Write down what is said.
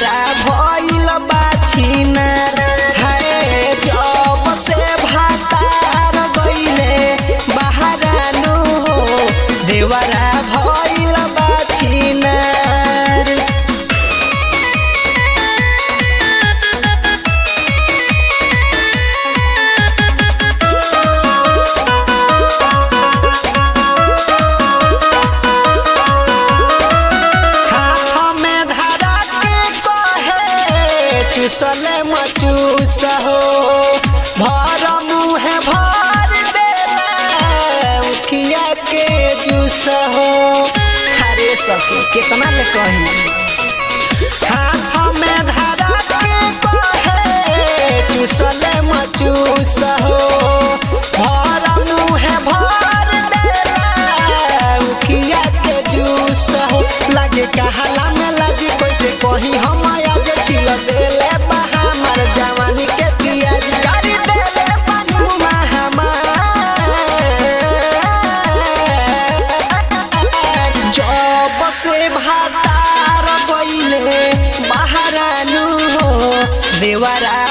देवरा भइल बाछिना हाय जब से भातार गइले बहारानु हो देवरा भइल बाछिना हाथ में धरा के कहे चुसले मचूस हो भर मुहे भर देला उखिया के जूस हो हरे सके कितना ले कही हाथ में धरा के कहे चुसले मचूस हो भर मुहे भर देला उखिया के जूस हो लागे कहाला में लाजी कैसे कही हम आज छिल देले बहा हमार जवानी के पियाज कर देले पानी जब से भातार गइले बहारानु हो देवरा